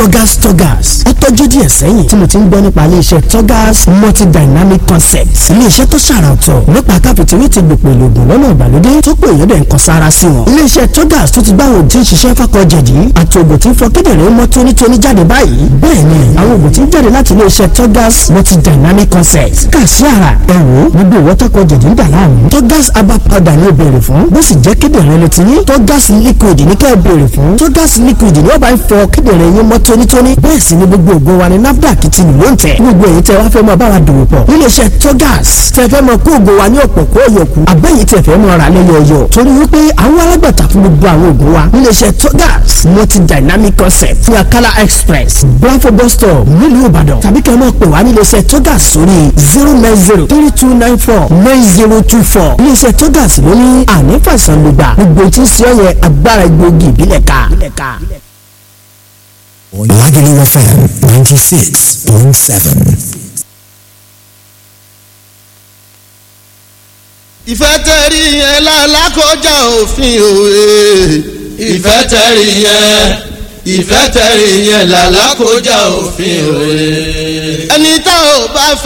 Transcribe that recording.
Togas Togas ó tọ́jú díẹ̀ sẹ́yìn tí mo ti ń gbọ́ nípa iléeṣẹ́ Togas multidynamic concepts iléeṣẹ́ tó ṣàrà ọ̀tọ̀ nípa káfíntìrì ti gbòpò ìlògùn lọ́nà ìgbàlódé tó pé èèyàn dẹ̀ ń kan sára sí wọn. iléeṣẹ́ Togas tó ti gbá àwọn òtí ń ṣiṣẹ́ fákọ̀jẹ̀dì àti ògùn tí ń fọ kíndìnrín mọ́ tónítóní jáde báyìí bẹ́ẹ̀ ni àwọn ògùn tí ń jáde láti iléeṣẹ́ Togas multidynamic concepts kà sí ara ẹ wò ó gbogbo ìwọ́tọ́kọ̀jẹ̀dì ń dà láàmú Togas herbal powder ni ó béèrè fún bó sì jẹ́ kíndìnrín ló ti ní Togas liquid ní kẹ́ ẹ béèrè fún Togas liquid ni ó bá ń fọ kíndìnrín yín mọ́ tónítóní bẹ́ẹ̀ sì ni gbogbo ògùn wa ni NAFDAC ti lò ń tẹ̀ gbogbo èyí tẹ wá fẹ́ mọ báwa dòwò pọ̀ níléeṣẹ́ Togas tẹ fẹ́ mọ kó ògùn wa ní ọ̀pọ̀ kó yọkù àbẹ́yìí tẹ fẹ́ mọ ra lẹ́yọ̀ọ̀yọ̀ torí wípé àwọn alágbàtà fún gbogbo àwọn ògùn wa níléeṣẹ́ Togas multi dynamic concept ní Akala express Blanfo bus stop nílùú Ìbàdàn tàbí kẹ́ ẹ mọ̀ pé wá níléeṣẹ́ Togas sórí zero nine zero three two nine four nine zero two four níléeṣẹ́ Togas ló ní ànífàsàn lùgbà gbogbo tí ń ṣe ọ̀yẹ agbára egbòogi ìbílẹ̀ ká. Lagelu FM 96.7. ìfẹ́ tẹ̀rí yẹn lálákọjá òfin òwe ìfẹ́ tẹ̀rí yẹn ìfẹ́ tẹ̀rí yẹn lálákọjá òfin òwe ẹni tá ò bá fẹ́.